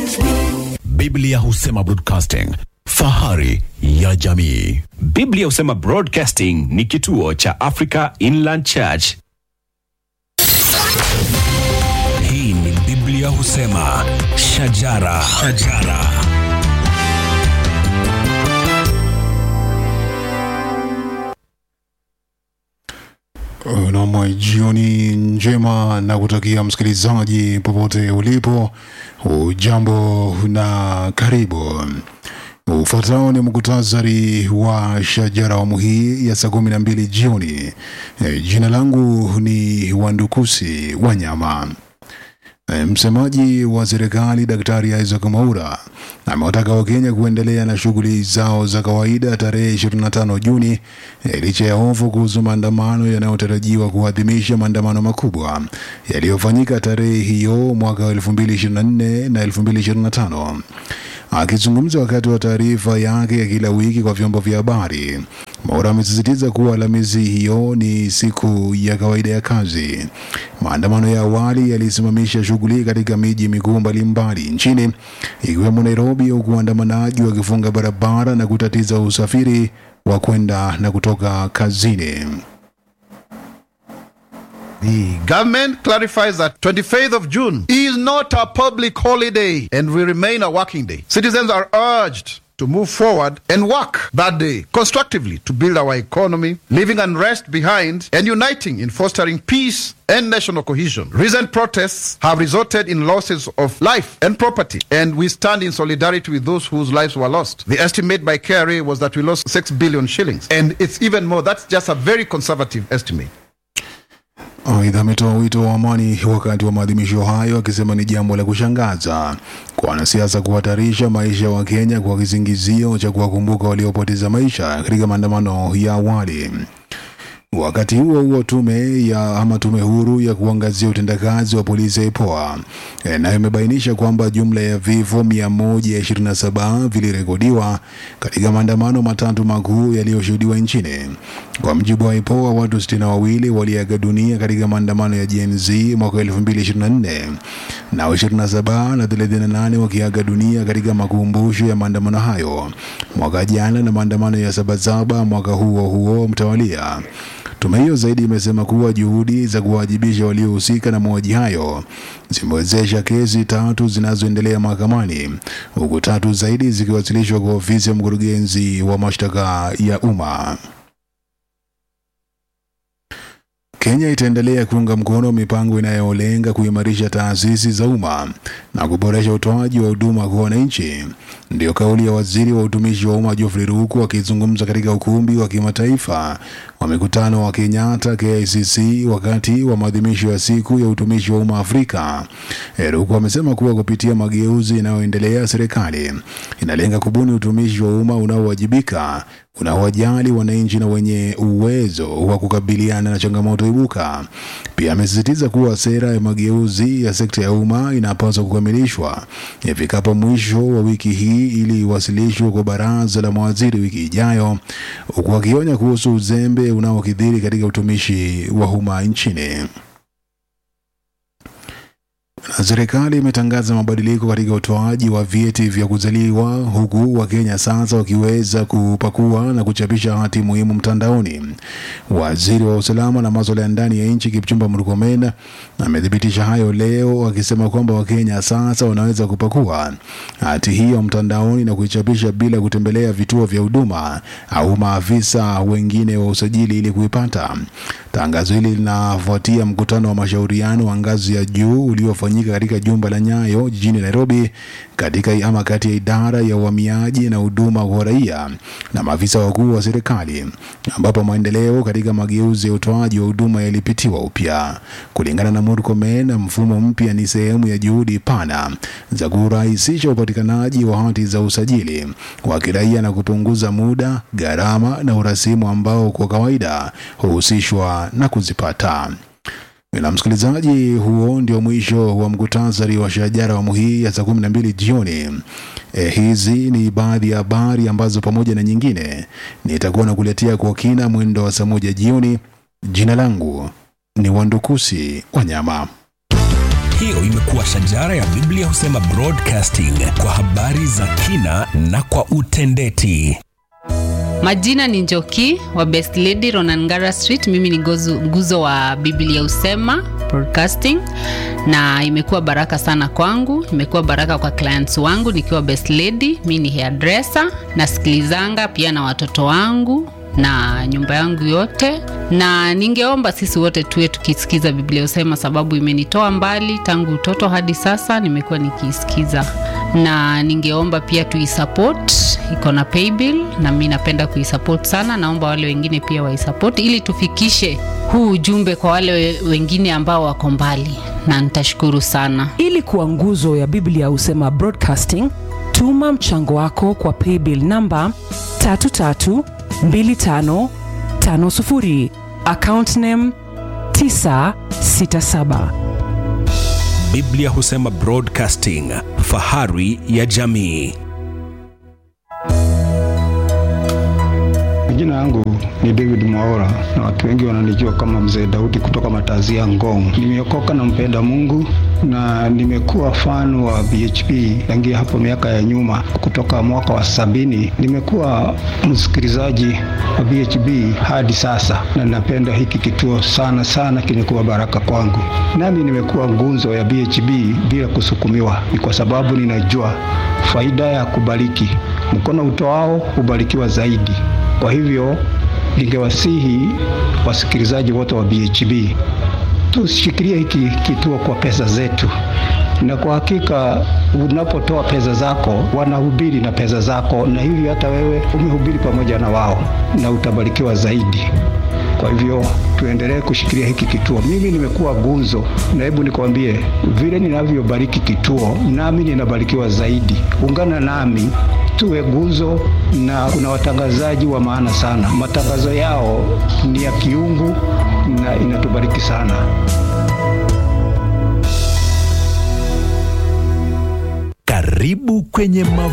Biblia husema broadcasting, fahari ya jamii. Biblia husema Broadcasting ni kituo cha Africa Inland Church. Hii ni Biblia husema shajara, shajara. Nam, jioni njema na kutakia msikilizaji popote ulipo, ujambo na karibu. Ufuatao ni muktasari wa shajara awamu hii ya saa kumi na mbili jioni. E, jina langu ni Wandukusi Wanyama. E, Msemaji wa serikali Daktari Isaac Mwaura amewataka Wakenya kuendelea na shughuli zao za kawaida tarehe 25 Juni e, licha ya hofu kuhusu maandamano yanayotarajiwa kuadhimisha maandamano makubwa yaliyofanyika tarehe hiyo mwaka wa 2024 na 2025. Akizungumza wakati wa taarifa yake ya kila wiki kwa vyombo vya habari, Mwaura amesisitiza kuwa Alhamisi hiyo ni siku ya kawaida ya kazi. Maandamano ya awali yalisimamisha shughuli katika miji mikuu mbalimbali nchini ikiwemo Nairobi, huku waandamanaji wakifunga barabara na kutatiza usafiri wa kwenda na kutoka kazini. The government clarifies that 25th of June is not a public holiday and will remain a working day. Citizens are urged to move forward and work that day constructively to build our economy, leaving unrest behind and uniting in fostering peace and national cohesion. Recent protests have resulted in losses of life and property, and we stand in solidarity with those whose lives were lost. The estimate by KRA was that we lost 6 billion shillings, and it's even more. That's just a very conservative estimate. Aidha, ametoa wito wa amani wakati wa maadhimisho hayo, akisema ni jambo la kushangaza kwa wanasiasa kuhatarisha maisha ya Wakenya kwa kisingizio cha kuwakumbuka waliopoteza maisha katika maandamano ya awali. Wakati huo huo, tume ya ama tume huru ya kuangazia utendakazi wa polisi ya IPOA eh, nayo imebainisha kwamba jumla ya vifo 127 vilirekodiwa katika maandamano matatu makuu yaliyoshuhudiwa nchini. Kwa mjibu wa IPOA, watu 62 waliaga dunia katika maandamano ya Gen Z mwaka 2024 na 27 na 38 wakiaga dunia katika makumbusho ya maandamano hayo mwaka jana na maandamano ya Sabasaba mwaka huo huo mtawalia. Tume hiyo zaidi imesema kuwa juhudi za kuwajibisha waliohusika na mauaji hayo zimewezesha kesi tatu zinazoendelea mahakamani huku tatu zaidi zikiwasilishwa kwa ofisi ya mkurugenzi wa mashtaka ya umma. Kenya itaendelea kuunga mkono mipango inayolenga kuimarisha taasisi za umma na kuboresha utoaji wa huduma kwa wananchi. Ndiyo kauli ya waziri wa utumishi wa umma Geoffrey Ruku akizungumza katika ukumbi wa kimataifa wa mikutano wa Kenyatta KICC wakati wa maadhimisho ya siku ya utumishi wa umma Afrika. Eh, Ruku amesema kuwa kupitia mageuzi yanayoendelea, serikali inalenga kubuni utumishi wa umma unaowajibika unaowajali wananchi na wenye uwezo wa kukabiliana na changamoto ibuka. Pia amesisitiza kuwa sera ya mageuzi ya sekta ya umma inapaswa kukamilishwa ifikapo mwisho wa wiki hii ili iwasilishwe kwa baraza la mawaziri wiki ijayo, huku akionya kuhusu uzembe unaokithiri katika utumishi wa umma nchini. Na serikali imetangaza mabadiliko katika utoaji wa vyeti vya kuzaliwa huku Wakenya sasa wakiweza kupakua na kuchapisha hati muhimu mtandaoni. Waziri wa usalama na masuala ya ndani ya nchi Kipchumba Murkomen amethibitisha hayo leo akisema kwamba Wakenya sasa wanaweza kupakua hati hiyo mtandaoni na kuichapisha bila kutembelea vituo vya huduma au maafisa wengine wa usajili ili kuipata. Tangazo hili linafuatia mkutano wa mashauriano wa ngazi ya juu uliofanyika katika jumba la Nyayo jijini Nairobi katika ama kati ya idara ya uhamiaji na huduma kwa raia na maafisa wakuu wa serikali ambapo maendeleo katika mageuzi ya utoaji wa huduma yalipitiwa upya. Kulingana na Murkomen, mfumo mpya ni sehemu ya juhudi pana za kurahisisha upatikanaji wa hati za usajili wa kiraia na kupunguza muda, gharama na urasimu ambao kwa kawaida huhusishwa na kuzipata. Na msikilizaji, huo ndio mwisho wa mkutasari wa shajara awamu hii ya saa kumi na mbili jioni. E, hizi ni baadhi ya habari ambazo pamoja na nyingine nitakuwa nakuletea kwa kina mwendo wa saa moja jioni. Jina langu ni Wandukusi Wanyama. Hiyo imekuwa shajara ya Biblia husema broadcasting kwa habari za kina na kwa utendeti. Majina ni Njoki wa Best Lady Ronangara Street. Mimi ni gozu, nguzo wa Biblia Usema Broadcasting, na imekuwa baraka sana kwangu, imekuwa baraka kwa clients wangu nikiwa Best Lady. Mimi ni hairdresser, nasikilizanga pia na watoto wangu na nyumba yangu yote, na ningeomba sisi wote tuwe tukisikiza Biblia Usema, sababu imenitoa mbali tangu utoto hadi sasa, nimekuwa nikiisikiza, na ningeomba pia tuisupport, iko na paybill na mi napenda kuisupport sana. Naomba wale wengine pia waisupport ili tufikishe huu ujumbe kwa wale we- wengine ambao wako mbali, na nitashukuru sana. ili kuwa nguzo ya biblia husema broadcasting tuma mchango wako kwa paybill namba 332550 account name 967 Biblia husema broadcasting, fahari ya jamii. Jina yangu ni David Mwaora na watu wengi wananijua kama Mzee Daudi kutoka Matazia Ngong. Nimeokoka na mpenda Mungu na nimekuwa fan wa BHP tangia hapo miaka ya nyuma, kutoka mwaka wa sabini. Nimekuwa msikilizaji wa BHP hadi sasa, na napenda hiki kituo sana sana, kimekuwa baraka kwangu. Nami nimekuwa ngunzo ya BHP bila kusukumiwa, ni kwa sababu ninajua faida ya kubariki. Mkono utoao hubarikiwa zaidi. Kwa hivyo ningewasihi wasikilizaji wote wa BHB tushikilie hiki kituo kwa pesa zetu, na kwa hakika unapotoa pesa zako wanahubiri na pesa zako, na hivi hata wewe umehubiri pamoja na wao na utabarikiwa zaidi. Kwa hivyo tuendelee kushikilia hiki kituo. Mimi nimekuwa gunzo, na hebu nikwambie vile ninavyobariki kituo, nami ninabarikiwa zaidi. Ungana nami tuwe guzo, na kuna watangazaji wa maana sana. Matangazo yao ni ya kiungu na inatubariki sana. Karibu kwenye mavuno.